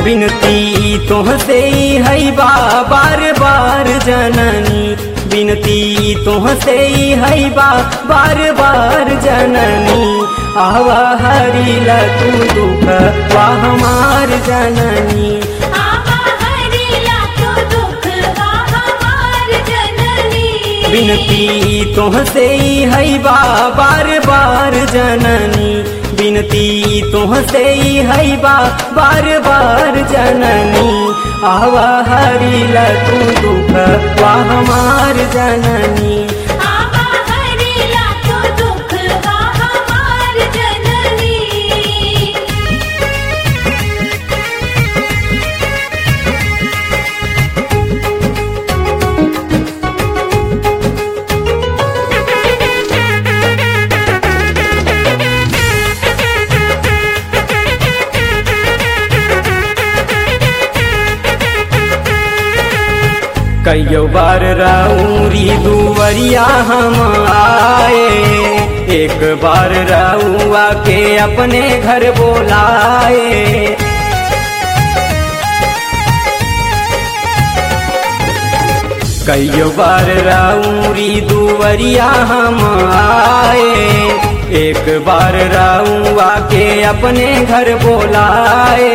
बिनती तोहसे है बा बार बार जननी बिनती तोहसे है बा बार बार जननी आवा हरिला तू दुख वा हमार जननी आवा हरिला तो दुख वा हमार जननी बिनती तोहसे है बा बार बार जननी बिनती तोहसे है बा बार बार जननी आवा हरिला तू दुख वा हमार जननी आवा हरिला तो दुख वा हमार जननी कईयो बार राउरी दुवरिया हम आए एक बार राउआ के अपने घर बोलाए कईयो बार राउरी दुवरिया हम आए एक बार राउआ के अपने घर बोलाए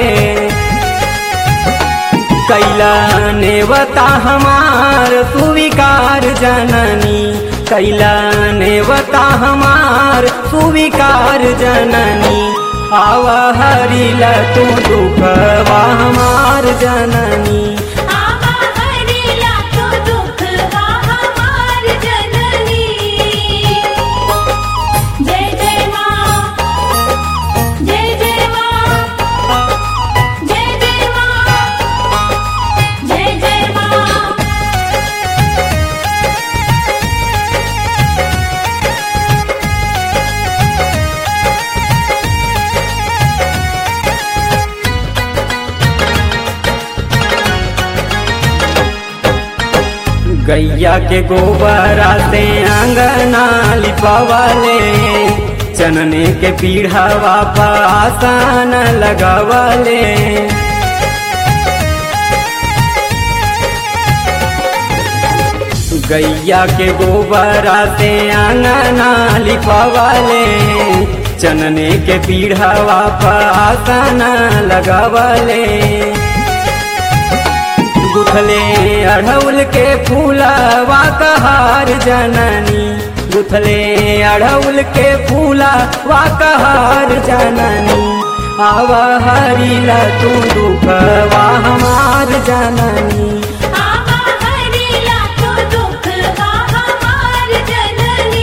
कैला नेवता हमार सुविकार जननी कैला नेवता हमार सुविकार जननी आवा हरिला तू दुखवा हमार जननी आवा हरिला तो दुख वा हमार जननी जय जय मां जय जय मां जय जय मां जय जय मां गैया के गोबरा से अंगना लिपवले चनने के पीढ़ावा पासान लगवले गैया के गोबरा से अंगना लिपवले चनने के पीढ़ावा पासान लगवले गुथले अढ़ौल के फूलवा कहार जननी गुथले अढ़ौल के फूलवा कहार जननी आवा हरिला तू दुखवा हमार जननी आवा हरिला तो दुख वा हमार जननी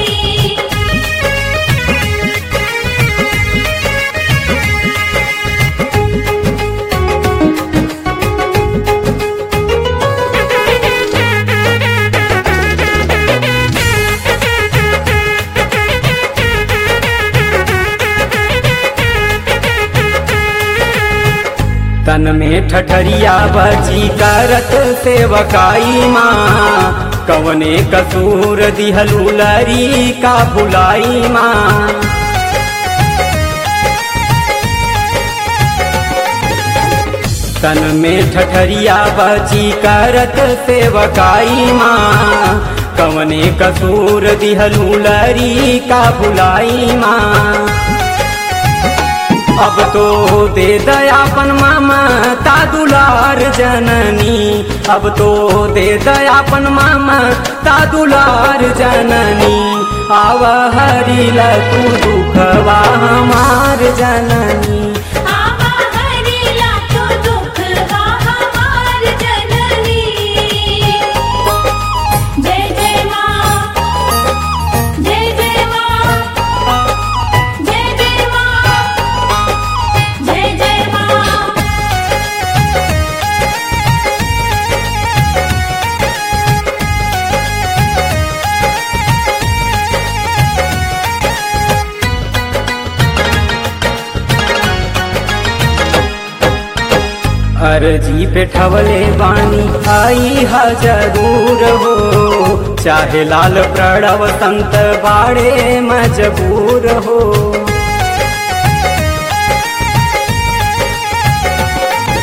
तन में ठठरिया बची करत सेवकाई माँ कवने कसूर दिहलू लरी का बुलाई माँ तन में ठठरिया बची करत सेवकाई माँ कवने कसूर दिहलू लरी का बुलाई माँ अब तो दे दयापन मामा ता दुलार जननी अब तो दे दयापन मामा ता दुलार जननी आव हरिला तू दुखवा हमार जननी आवा हरिला तो दुख वा हमार जननी जय जय मां जय जय मां जय जय मां जय जय मां अर्जी पे ठवले बानी आई हा जरूर हो चाहे लाल प्रणव संत बाड़े मजबूर हो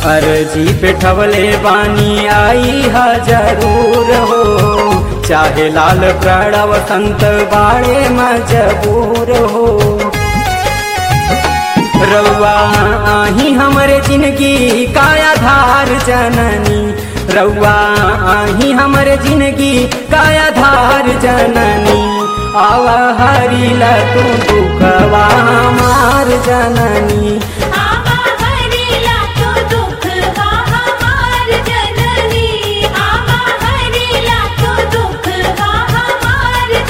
अर्जी पे ठवले बानी आई हा जरूर हो चाहे लाल प्रणव संत बाड़े मजबूर हो रउआ आही हमरे जिंदगी का आधार जननी रउआ आही हमरे जिंदगी का आधार जननी आवा हरिला तू दुखवा हमार जननी